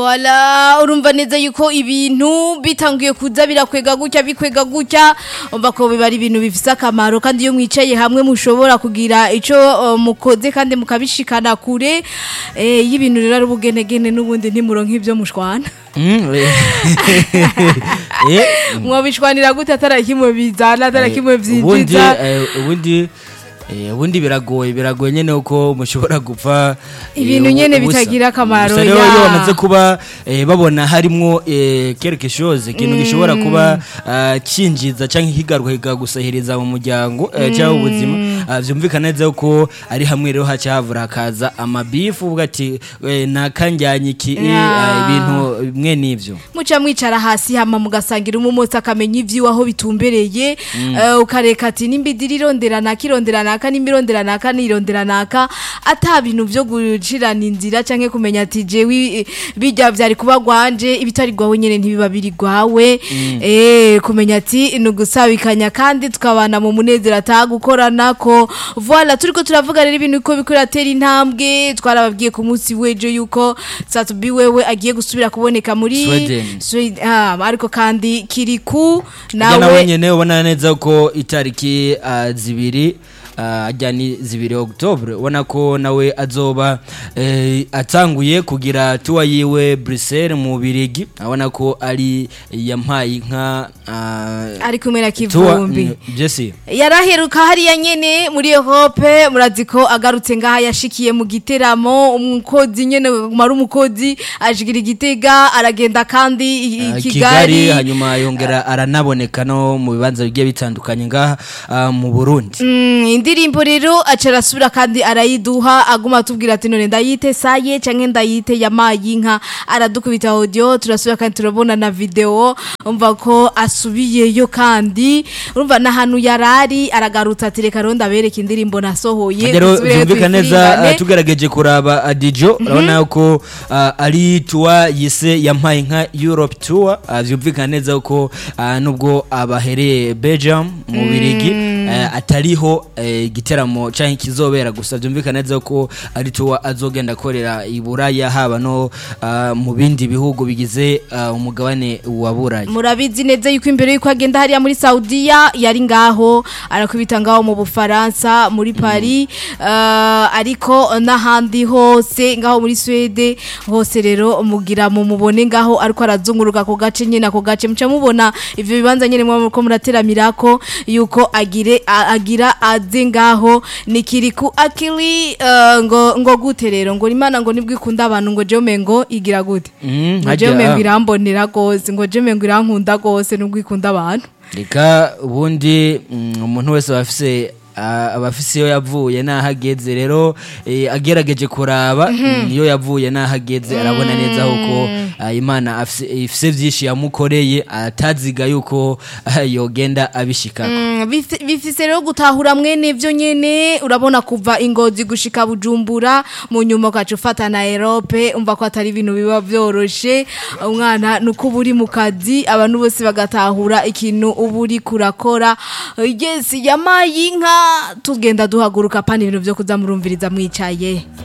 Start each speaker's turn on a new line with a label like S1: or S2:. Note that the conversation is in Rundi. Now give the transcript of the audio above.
S1: Wala urumva neza yuko ibintu bitangiye kuza birakwega gutya bikwega gutya umva ko biba ari ibintu bifise akamaro kandi iyo mwicaye hamwe mushobora kugira ico uh, mukoze kandi mukabishikana kure eh y'ibintu rero ari ubugenegene n'ubundi ntimuronka ivyo mushwana
S2: Mm, eh, eh,
S1: mwabishwanira gute atari kimwe bizana atari kimwe
S2: ubundi
S1: vyinjiza
S2: eh, ubundi eh, ubundi biragoye biragoye nyene uko mushobora gupfa eh,
S1: Ibintu
S2: ubu-
S1: nyene
S2: ubusa.
S1: bitagira akamaro,
S2: Gusa rero
S1: ya.
S2: iyo bamaze kuba eh, babona harimwo eh, quelque chose ikintu gishobora kuba ah, cinjiza canke kigaruka kikagusahiriza mu muryango eh, cyangwa ubuzima ah, vyumvikana neza ko ari hamwe rero haca havura hakaza amabifu uvuga ati eh, nakanjyanye iki eh,
S1: Ya.
S2: ah, ibintu bimwe n'ivyo
S1: muca mwicara hasi hama mugasangira umumotsi akamenya ivyiwe aho bitumbereye eh, ukareka ati nimba idiri irondera naka irondera naka nimba irondera naka nirondera naka ata bintu vyo gucirana inzira canke kumenya ati jewe eh, bijya vyari kuba gwanje ibitari gwawe nyene ntibiba biri gwawe eh kumenya ati nugusabikanya kandi tukabana mu munezero atagukoranako voilà turiko turavuga rero ibintu uko biko biratera intambwe twarababwiye ku munsi w'ejo yuko Satubi wewe agiye gusubira kuboneka muri
S2: Sweden.
S1: Sweden ah, ariko kandi kiriku
S2: nawe
S1: nawe
S2: nyene ubona neza ko itariki ah, zibiri ah, ajya ni zibiri octobre ubona ko nawe azoba eh, atanguye kugira tuwa yiwe Bruxelles mu Birigi abona ko ari yampaye inka ah,
S1: ari kumwe na
S2: tuwa
S1: kivumbi
S2: mm, Jesse
S1: yaraheruka hariya nyene muri Europe murazi ko agarutse ngaha yashikiye mu giteramo umukozi nyene mari umukozi ajigira igitega aragenda kandi i- i
S2: Ah,
S1: Kigali
S2: hanyuma yongera aranaboneka no mu bibanza bigiye bitandukanye ngaha ah, mu Burundi
S1: Mm, indirimbo rero aca arasubira kandi arayiduha aguma atubwira ati none ndayite saye canke ndayite yamaye inka aradukubita audio turasubira kandi turabona na video umva ko asubiyeyo kandi urumva n'ahantu yarari aragarutse ati reka rero ndabereka indirimbo nasohoye
S2: rero
S1: dusubireyo
S2: byumvikana neza
S1: tuyisirigane."
S2: ah, tugerageje kuraba adijo urabona ko ah, ari tuwa yise yampaye inka europe tour ah, byumvikana neza ko ah, nubwo abahereye belgium mu birigi eh, atariho eh, igiteramo canke kizobera gusa byumvikana neza ko ari tuwa azogenda akorera i buraya haba no ah, mu bindi bihugu bigize ah, umugabane wa buraya
S1: murabizi neza yuko imbere yuko agenda hariya muri Saudiya yari ngaho arakubita ngaho mu Bufaransa muri Paris uh, ariko n'ahandi hose ngaho muri Swede hose rero mugira mu mubone ngaho ariko arazunguruka ku gace nyine ako gace muca mubona ivyo bibanza nyine mwa ko murateramirako yuko agire a- agira aze ngaho nikiri ku akili uh, ngo ngo gute rero ngo imana ngo nibwo ikunda abantu ngo jome ngo igira gute
S2: Mm,
S1: ngo
S2: harya-
S1: jome ngo irambonera gose ngo jeme ngo irankunda gose nubwo ikunda abantu
S2: reka ubundi mm, umuntu wese aba afise ah, aba afise iyo yavuye n'aho ageze rero eh, agerageje kuraba mm, iyo yavuye n'aho ageze arabona neza ko ah, imana afise- ifise byinshi yamukoreye ataziga yuko ah, yogenda abishikako
S1: Mm, bifi- bifise rero gutahura mwene vyo nyene urabona kuva ingozi gushika bujumbura mu nyuma ukaca ufata na erope umva ko atari ibintu biba vyoroshe umwana nuko uba uri mu kazi abantu bose bagatahura ikintu uba uri kurakora yes yamaye inka tugenda duhaguruka pana ibintu vyo kuza murumviriza mwicaye